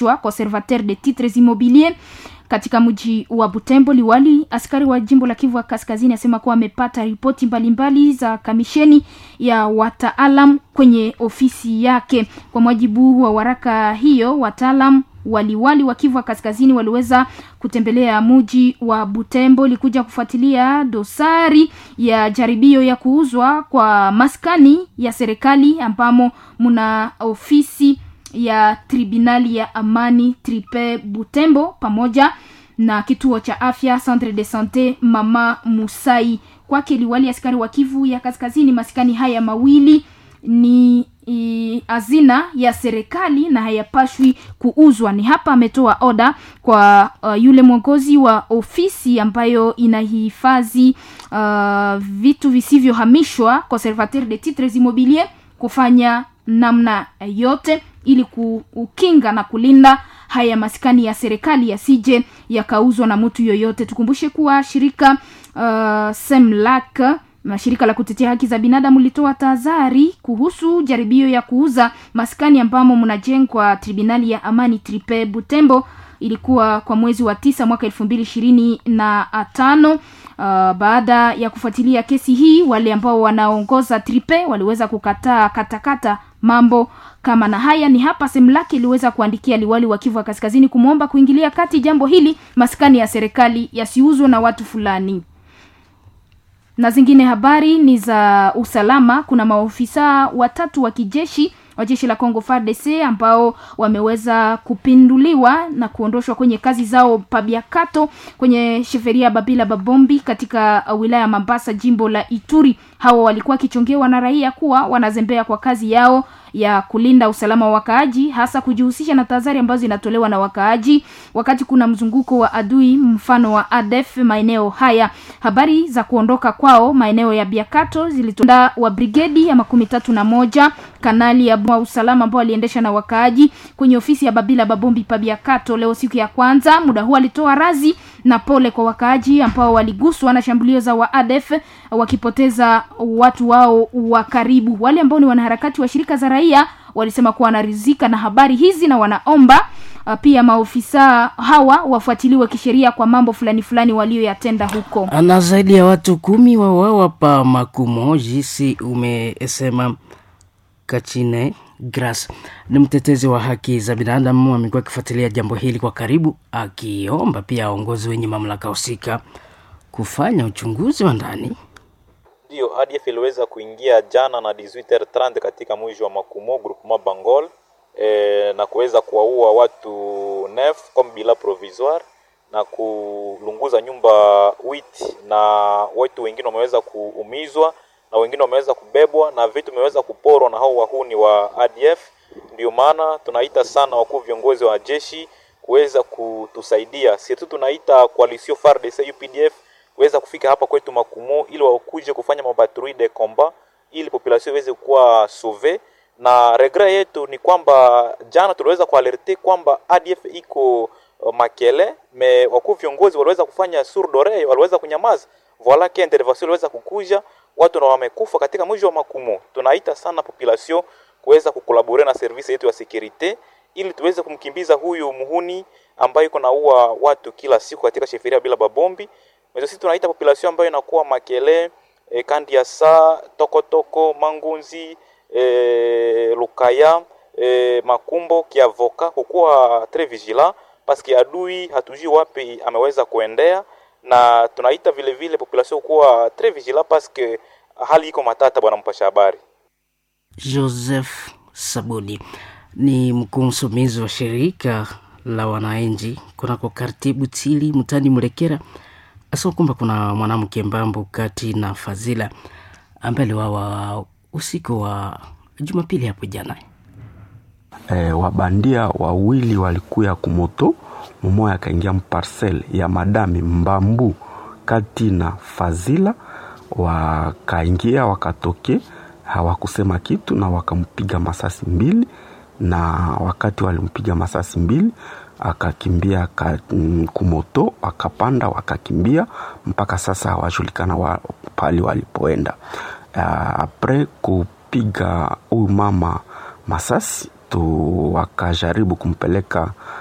conservateur de titres immobiliers katika mji wa Butembo. Liwali askari wa jimbo la Kivu Kaskazini asema kuwa amepata ripoti mbalimbali za kamisheni ya wataalam kwenye ofisi yake. Kwa mujibu wa waraka hiyo, wataalam waliwali wa Kivu Kaskazini waliweza kutembelea mji wa Butembo likuja kufuatilia dosari ya jaribio ya kuuzwa kwa maskani ya serikali ambamo mna ofisi ya tribunali ya amani tripe Butembo pamoja na kituo cha afya Centre de Sante Mama Musai. Kwake liwali askari wa Kivu ya Kaskazini, maskani haya mawili ni hazina ya serikali na hayapashwi kuuzwa. Ni hapa ametoa oda kwa uh, yule mwongozi wa ofisi ambayo inahifadhi uh, vitu visivyohamishwa conservateur de titres immobiliers kufanya namna yote ili kukinga na kulinda haya maskani ya serikali yasije yakauzwa na mtu yoyote. Tukumbushe kuwa shirika uh, Semlak na shirika la kutetea haki za binadamu litoa tahadhari kuhusu jaribio ya kuuza maskani ambamo mnajengwa tribunali ya amani tripe Butembo. Ilikuwa kwa mwezi wa tisa mwaka elfu mbili ishirini na tano. Uh, baada ya kufuatilia kesi hii, wale ambao wanaongoza tripe waliweza kukataa katakata mambo kama na haya. Ni hapa Semlaki iliweza kuandikia liwali wa Kivu Kaskazini kumwomba kuingilia kati jambo hili, maskani ya serikali yasiuzwe na watu fulani na zingine habari ni za usalama. Kuna maofisa watatu wa kijeshi wa jeshi la Congo FARDC ambao wameweza kupinduliwa na kuondoshwa kwenye kazi zao Pabiakato kwenye sheferia Babila Babombi katika wilaya ya Mambasa jimbo la Ituri. Hawa walikuwa wakichongewa na raia kuwa wanazembea kwa kazi yao ya kulinda usalama wa wakaaji, hasa kujihusisha na tahadhari ambazo zinatolewa na wakaaji wakati kuna mzunguko wa adui, mfano wa ADF maeneo haya. Habari za kuondoka kwao maeneo ya Biakato zilitunda wa brigedi ya makumi tatu na moja kanali ya wa usalama ambao aliendesha na wakaaji kwenye ofisi ya Babila Babombi pa Biakato leo siku ya kwanza. Muda huu alitoa razi na pole kwa wakaaji ambao waliguswa na shambulio za wa ADF wakipoteza watu wao wa karibu. Wale ambao ni wanaharakati wa shirika za raia walisema kuwa wanaridhika na habari hizi na wanaomba uh, pia maofisa hawa wafuatiliwe kisheria kwa mambo fulani fulani walioyatenda huko. Na zaidi ya watu kumi wauawa pa Makumo, jinsi umesema Kachine Gras ni mtetezi wa haki za binadamu, amekuwa akifuatilia jambo hili kwa karibu, akiomba pia waongozi wenye mamlaka husika kufanya uchunguzi wa ndani. Ndiyo, ADF iliweza kuingia jana na 18h30 katika mji wa Makumo groupement Bangol e, na kuweza kuwaua watu nef comme bila provisoire na kulunguza nyumba wit, na watu wengine wameweza kuumizwa na wengine wameweza kubebwa na vitu vimeweza kuporwa na hao wahuni wa ADF. Ndio maana tunaita sana wakuu viongozi wa jeshi kuweza kutusaidia. Sisi tunaita coalition FARDC UPDF kuweza kufika hapa kwetu Makumo ili wakuje kufanya mapatrouille de combat ili population iweze kuwa sauve. Na regret yetu ni kwamba jana tuliweza kualerte kwamba ADF iko uh, Makele me wakuu viongozi waliweza kufanya surdore, waliweza kunyamaza, voila que intervention iliweza kukuja watu na wamekufa katika mji wa Makumo. Tunaita sana population kuweza kukolabore na service yetu ya securite ili tuweze kumkimbiza huyu muhuni ambaye iko naua watu kila siku katika sheferia bila babombi. Mwezo sisi tunaita population ambayo inakuwa Makele, e, Kandiasa, Tokotoko, Mangunzi, e, Lukaya, e, Makumbo, Kiavoka kukuwa très vigilant parce que adui hatujui wapi ameweza kuendea na tunaita vile vile population kuwa très vigilant parce que hali iko matata. Bwana mpasha habari Joseph Sabuni ni mkuu msimamizi wa shirika la wananchi kunako kartibu tili mtani Mlekera, asema kwamba kuna mwanamke Mbambo kati na Fazila ambaye aliwawa usiku wa Jumapili hapo jana. E, wabandia wawili walikuya kumoto mumoya akaingia mparcel ya madami Mbambu kati na Fazila, wakaingia wakatoke, hawakusema kitu na wakampiga masasi mbili, na wakati walimpiga masasi mbili akakimbia ka, kumoto akapanda, wakakimbia mpaka sasa hawajulikana wa, pali walipoenda. Uh, apre kupiga huyu mama masasi watu wakajaribu kumpeleka